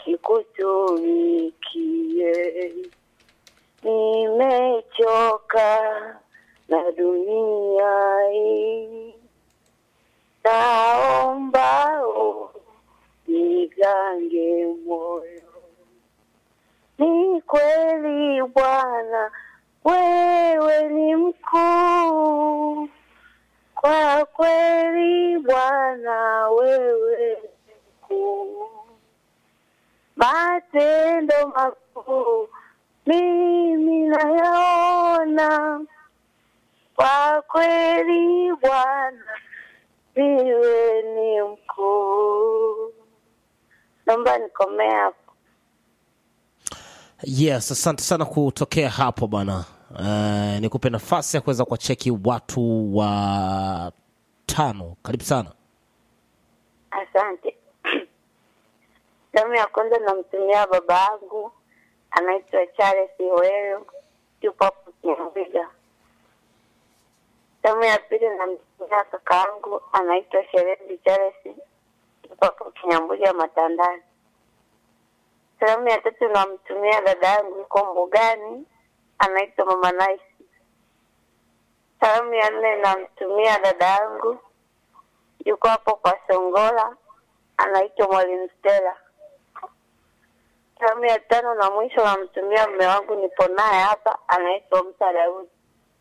nikutumikie. Nimechoka na dunia hii, naomba unigange moyo. Ni kweli Bwana, wewe ni mkuu. Kwa kweli Bwana, wewe ni mkuu. Matendo makuu mimi nayaona. Kwa kweli Bwana, wewe ni mkuu. Naomba nikomee hapo. Yes, asante sana kutokea hapo bwana. Uh, nikupe nafasi ya kuweza kuwacheki watu wa tano. Karibu sana. Asante. Salamu ya kwanza namtumia baba yangu anaitwa Charles Iwero, yupo hapo Kiambiga. Salamu ya pili namtumia kaka yangu anaitwa Sherezi Charles, yupo hapo Kinyambuga Matandani. Salamu ya tatu namtumia dada yangu yuko Mbugani, anaitwa Mama Nice. Salamu ya nne namtumia dada yangu yuko hapo kwa Songola, anaitwa Mwalimu Stella. Salamu ya tano na mwisho namtumia mume wangu, nipo naye hapa, anaitwa Musa Daudi.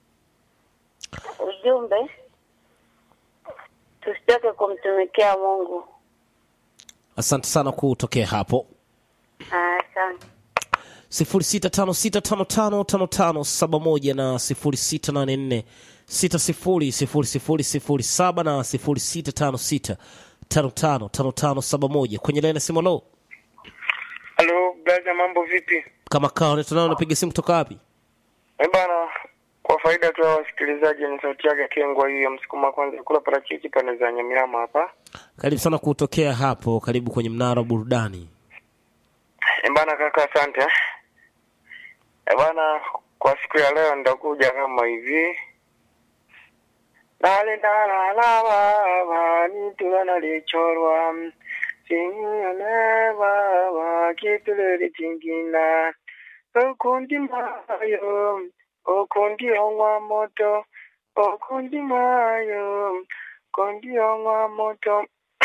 Ujumbe, tusichoke kumtumikia Mungu. Asante sana kutokea hapo. Asante. 0656555571 na 0684600007 na 0656555571 kwenye laini ya simu. Lo, Halo brother, mambo vipi? kama kawa unaitwa nani? Unapiga simu kutoka wapi? Eh bana, kwa faida tu ya wasikilizaji, ni sauti yake Kengwa hii ya msukuma kwanza kula parachichi pande za Nyamirama hapa. Karibu sana kutokea hapo, karibu kwenye mnara wa burudani. Eh bana kaka, asante. Eh bana, kwa siku ya leo nitakuja kama hivi nale nalalawawa nitula lichorwa sinalewawa kituleli tingina okundi mayo okundi ongwa moto okundi mayo okundi ongwa moto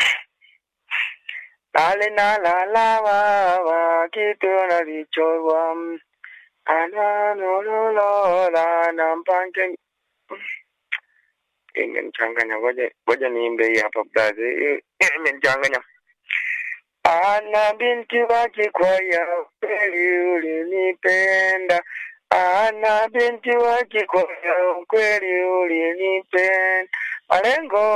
nale nalalawawa kitula lichorwa ananololola nampange imenichanganya ngoja ngoja niimbe hii hapa blazi imenichanganya ana binti wa Kikwaya kweli ulinipenda ana binti wa Kikwaya kweli ulinipenda malengo